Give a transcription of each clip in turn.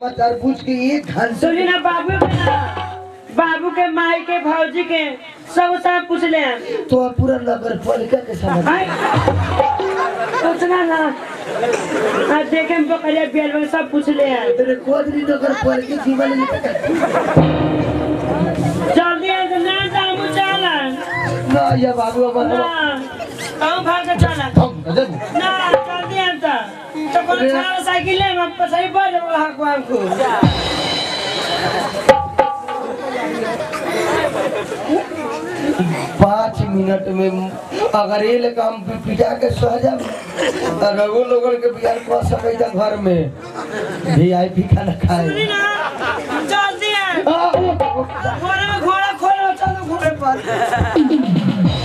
तरबूज के एक घंटे सुनी ना बाबू के ना बाबू के माई के भौजी के सब सब पूछ ले तो पूरा नगर पालिका के समझ हाय पूछना ना आज देखे हम बकरिया बेल में सब पूछ ले तेरे कोदरी नगर पालिका जीवन में जल्दी आ तो ना जामू चला ना या बाबू अब ना हम भाग के चला हम गजब ना जल्दी आ तो तो कौन चला साइकिल ले हम सही पर हक हमको पाँच मिनट में अगर ये लेकर हम पिटा के सह जाब तो रघु लोगन के बिहार कर सके जा घर में भी आई पी खाना खाए सुनी ना जल्दी आ आ, ओ, ओ, घोड़ा में घोड़ा खोलो चलो घोड़े पर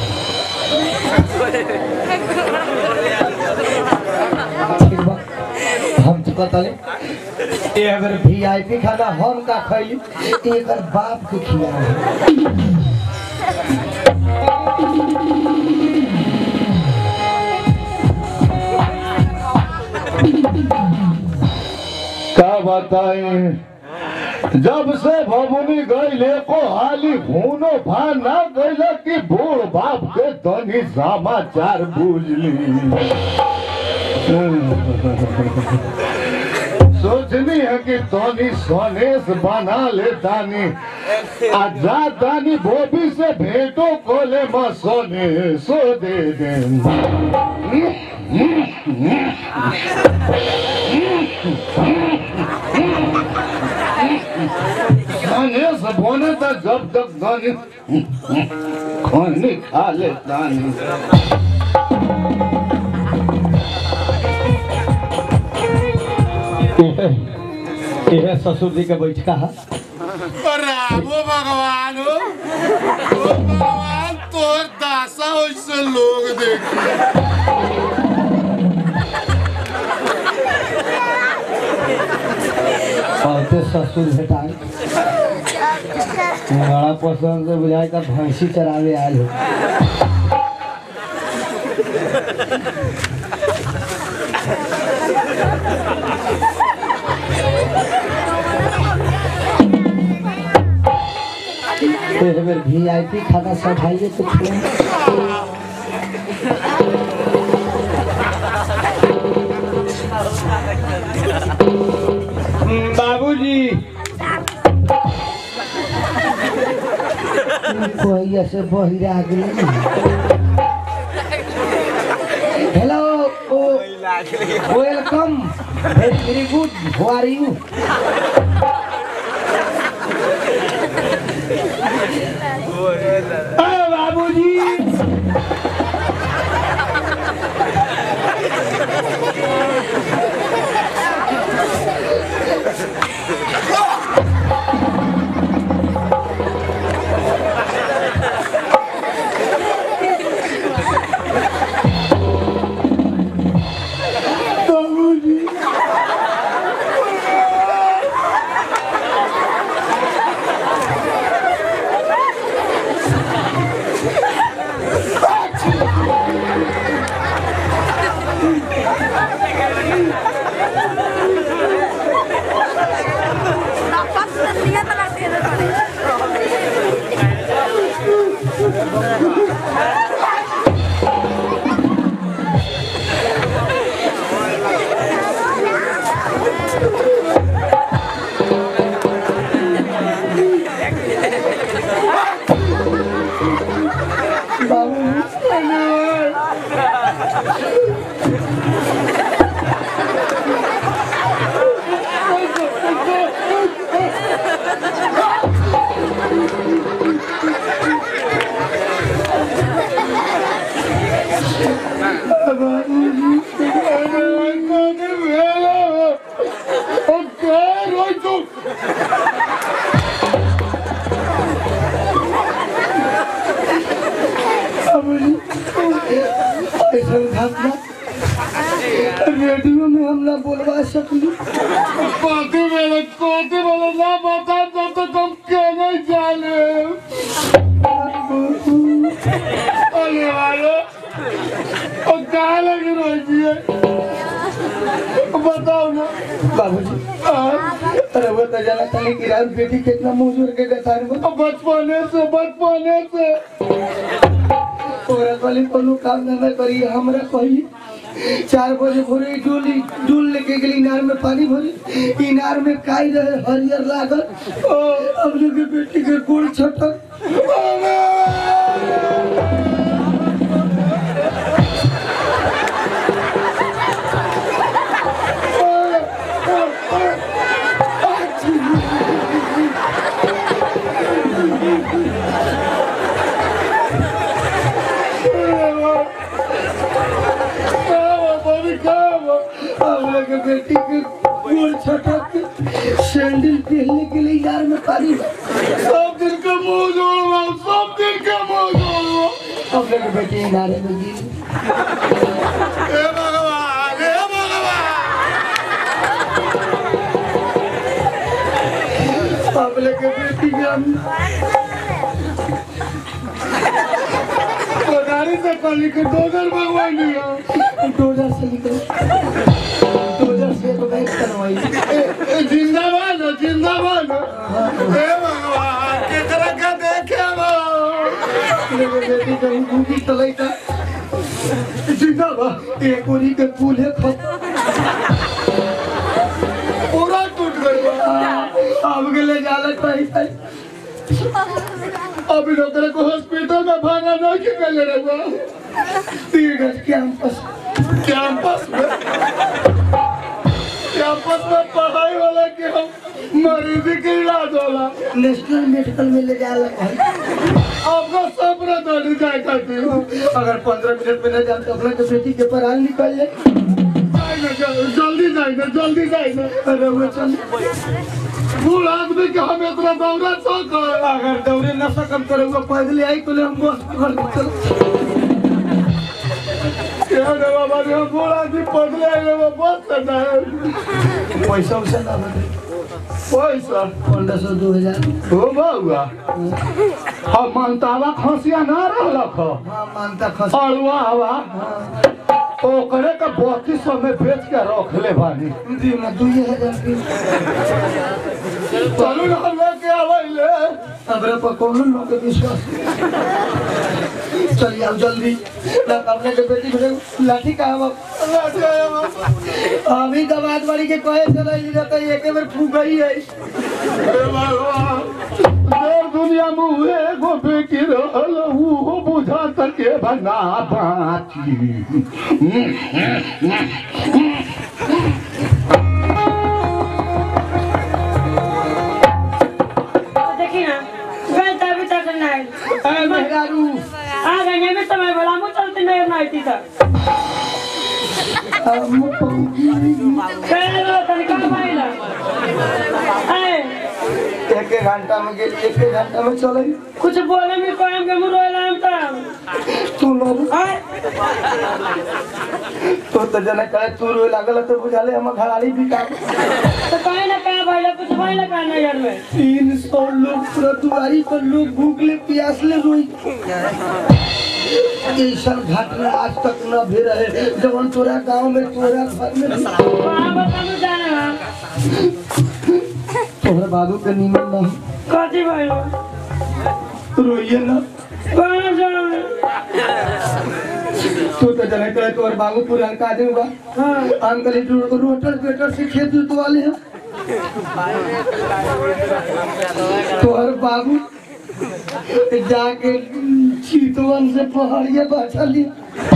ठीक बा हम तो कहतले ये अगर भी आई पी खाना हम का खैली एक बाप के खिया का बताएं जब से भमुनी गईले को हाली भूनो भान ना गईले कि बूढ़ बाप के तनी समाचार बुझली सोचनी है कि तनी सनेस बना ले तानी आ जा तानी बोबी से भेंटो कोले म सोने सो दे दे गणेश बोने तो जब तक गणेश खाने खा लेता नहीं यह ससुर जी के बैठका है रामो भगवान हो ओ भगवान तोर दासा होइसे लोग देखी औरते ससुर भेटाए बड़ा पसंद से बुझाए का भैंसी चरावे आयल हो एक बेर वी आई पी खाना सब खाइए तो फिर बाबूजी कोई से बहिरा गेल hello welcome very very good how are you बाबूजी ऐसा घटना रेडियो में हम ना बोलवा सकली कथी मेरे कथी मेरे ना बता तो तो तुम कहने जाने अरे वालो और कहाँ लगी रोजी है बताओ ना बाबूजी अरे वो तो जाना था कि रात बेटी कितना मुंह के गतार में बचपने से बचपने से औरत वाली कोनो काम धंधा करी हमरा कही चार बजे भोरे डोली डोल लेके गेली इनार में पानी भरी इनार में काई रहे हरियर लागल अब लोग के बेटी के गोड़ छटक अब लोग के बेटी के गोड़ छटक के सैंडल पहनने के लिए इनार में पानी भरी। सब दिन के मुंह जोड़वा सब दिन के मुंह जोड़वा अब लोग के बेटी इनारे में गिरी हे भगवान हे भगवान अब लोग के बेटी के हम गाड़ी से कल के डोगर भगवान दिया डोजर से निकल डोजर से तो बैठ करवाई जिंदाबाद हो जिंदाबाद हो हे भगवान केकरा के देखे बा मेरे बेटी कहीं भूखी चलाई था जिंदाबाद एक ओरी के फूल है खत पूरा टूट गई बा। अब के ले जाला कहीं कहीं अभी डॉक्टर को हॉस्पिटल में भागा ना कि पहले रहुआ तीरगढ़ कैंपस कैंपस में कैंपस में पढ़ाई वाला के हम मरीजी के इलाज वाला नेशनल मेडिकल में ले जाला कहीं आपका सपना दौड़ जाए खातिर अगर पंद्रह मिनट में न जाए तो अपने के बेटी के पराल निकल जाए जाए ना, जल- जल्दी जाए ना जल्दी जाए ना अरे वो चल बूढ़ आदमी के हम इतना दौड़ा शौक है अगर दौड़े न सकम करे हुआ पैदल आई तो ले हम बस पकड़ के चल क्या रे बाबा रे बूढ़ आदमी पगले आए वो बस करना है पैसा वैसा ना बने पैसा पंद्रह सौ दो हजार हो बउआ हम मनतावा खसिया ना रहलक ह हाँ मानता खस अड़ुआ हवा हाँ ओकरे का बत्तीस सौ में बेच के रख ले बानी दी ना दुई हजार की चलू ना हम लेके आवैले हमरा पर कौन लोग के विश्वास चलिए आओ जल्दी ना अपने के बेटी भेजे लाठी का हम अभी दबाद वाली के कहे चला ई रहता एक बेर फूक गई है हे भगवान देर दुनिया में हुए एगो बेटी रहल उहो बुझा सके बना बाची देखी ना गए तभी तक नहीं ए मेहरारू आ गए में समय बोला मुझे चलते नहीं नहीं थी सर हम पहुंची पहले वो तनिका माइला ए एक एक घंटा में गेली एक एक घंटा में चले कुछ बोले में कोई के मुंह रोला हम तब तू लोग आए तो तो जना करे तू रोए लागल तो बुझाले हम घराड़ी भी काम तो कहीं ना कहीं भाई कुछ भाई ना कहना घर में तीन सौ लोग पूरा दुआरी पर लोग भूखले प्यासले रोई ऐसा घटना आज तक न भी रहे जवन तोरा गांव में तोरा घर में भी। वहाँ बता मुझे जाना तोहरा बाबू के नीमन नहीं कथी भाई रोइए ना कहाँ जाओ तू तो जने करे तोहर बाबू पुरान का आदमी बा हाँ अंकल जी रोटर पेटर से खेत जोतवाले हैं तोहर बाबू जाके चीतवन से पहाड़िया बाछा लिया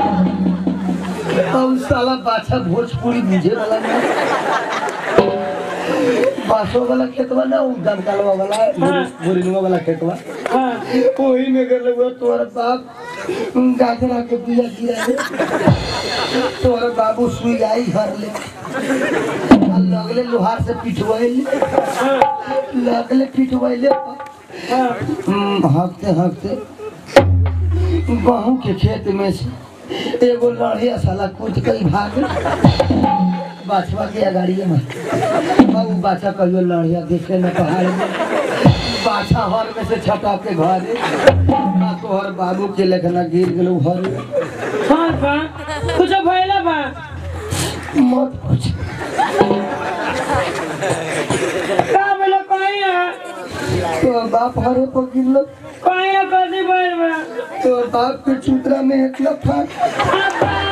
अब साला बाछा भोजपुरी बुझे वाला नहीं बासो वाला खेतवा ना उ दमकालवा वाला बोरिंगवा वाला खेतवा हाँ वही में कर हुआ तोहर बाप गाजरा के बिया गिरा ले तोहर बाबू सुई आई घर ले आ लगले लोहार से पिटवाइले लगले पिटवाइले हाँ हम्म, हाँकते हाँकते गहूँ के खेत में से एगो लड़िया साला कूद के भाग बाछवा के अगाड़िए में अब उ बाछा कहियो लड़िया देखे न पहाड़ में बाछा हर में से छटा के घरे आ तोहर बाबू के लेखना गिर गेलो घर में हाँ बा कुछ भइला बा मत पूछ का बोलो कहीं है तो बाप हरे पर गिरल कहीं है कदी बोल बा तो बाप के चूतरा में एक लफा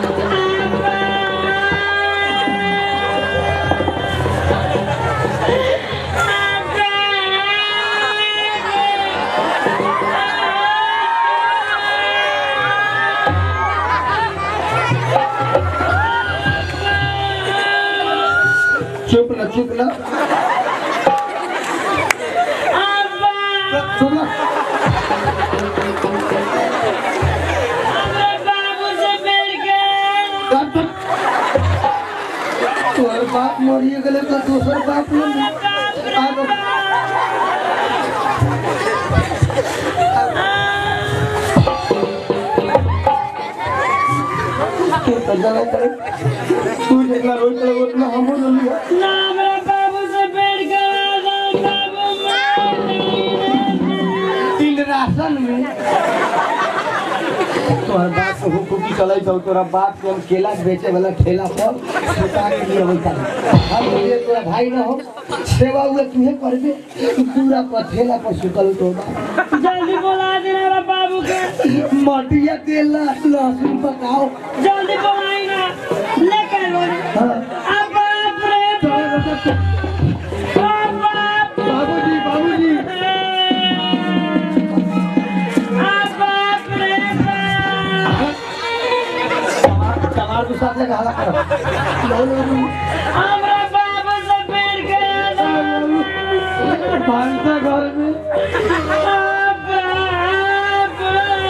चुप ना चुप ना चुप ना काट काट। तोहर बाप मरिए गेले तो दोसर बाप न आब तू तो जला करे तू जितना रोज करे उतना हमो रोलिया इन राशन में तोहर बाप को हुकुकी चलाई तो तोरा बाप के हम केला बेचे वाला ठेला पर सुता के लिए होता हम ये तोरा भाई ना हो सेवा हुए तुहे करबे पूरा पर ठेला पर सुतल तो बाप जल्दी बोला देना बाबू के मटिया तेल लहसुन पकाओ जल्दी बोलाई ना लेकर बोले हाँ। अब बाप रे बाप बाप बाबूजी बाबूजी अब बाप रे बाप चमार के साथ लगा हला करो लो लो लो। हमरा बाबू से पेड़ गया भांसा घर में अब बाप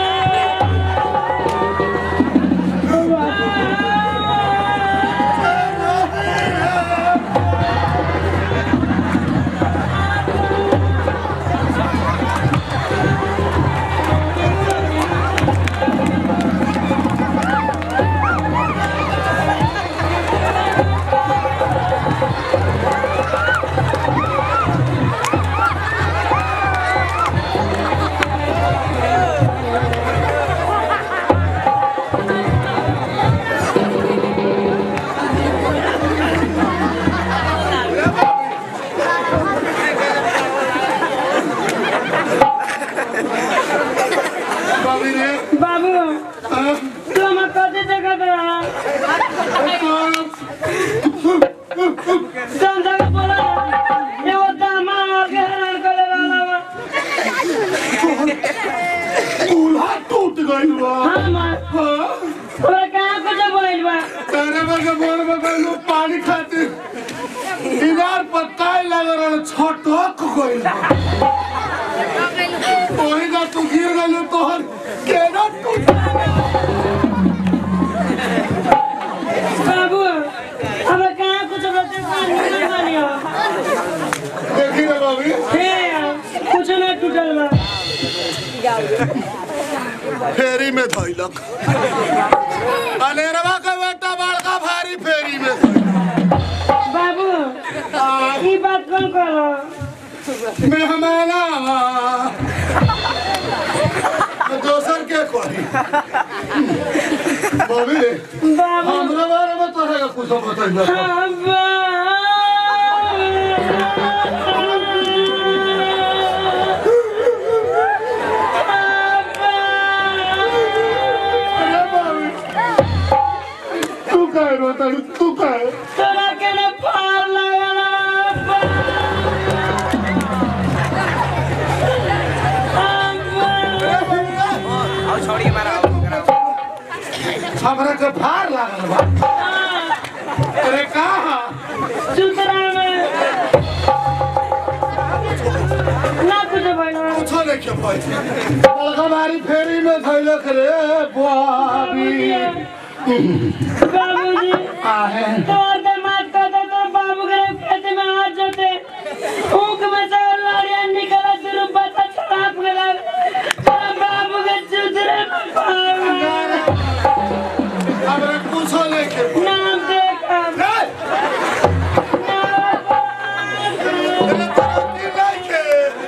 बाबी रे बाबू तू हमें कथी देखत रहा तुम जगह बोला एगो दामा आगे हैरान करे वाला बा चूल्हा टूट गइल बा हाँ माँ हाँ? तोरा कहाँ कुछ बोल बा तेरे बगे बोर में गइलू पानी खातिर इनार पर काय लगे रहल छटक गइल बा ओही जा तू गिर गइलू तोहर केना टूट बाबू हमें कहाँ कुछ बचे नहीं मानियो देखी रे बाबी हे कुछ नहीं टूटल बा फेरी में धइलक अनेरवा के बेटा बड़का भारी फेरी में धइलक बाबू ई बात कौन करो मेहमाना दोसर के कही बाबी रे बाबू हमरा बारे में तोहरा के कुछ बतइलक हाँ, अरे बाबी तू काय रोता तू काय तोरा के ने पार लगला हमरा के भार लागल बा अरे कहा सुतरा में ना कुछ बना कुछो नहीं के पाई बड़का भारी फेरी में धइलक रे बाबी बाबूजी आहे तोर के मात कर दे तो बाबू के खेत में आ जाते ऊख में से लड़िया निकला शुरू बता छलाप गला तोरा बाबू के सुतरे में पार हमरा कुछो नहीं के पाई नाम देखा नहीं अरे तोरा की नहीं के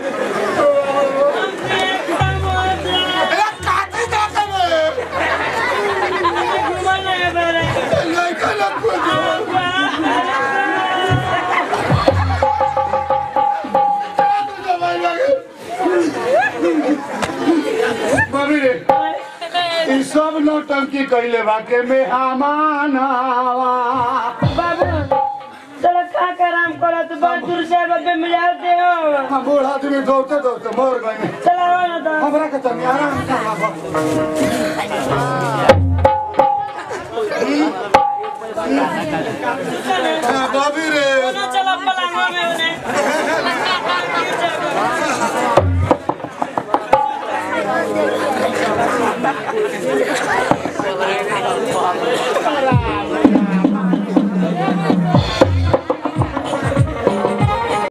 अरे काटी जा के नहीं के लग कुछ कैले बा के मेहमान आवा बाबू चलो का कराम करो तो बहुत दूर से बब्बे मिलाते हो हम बूढ़ आदमी दौड़ते दौड़ते मर गए चलो आओ ना तो हमरा के तनी आराम कर बबी रे चलो पलंगों में उन्हें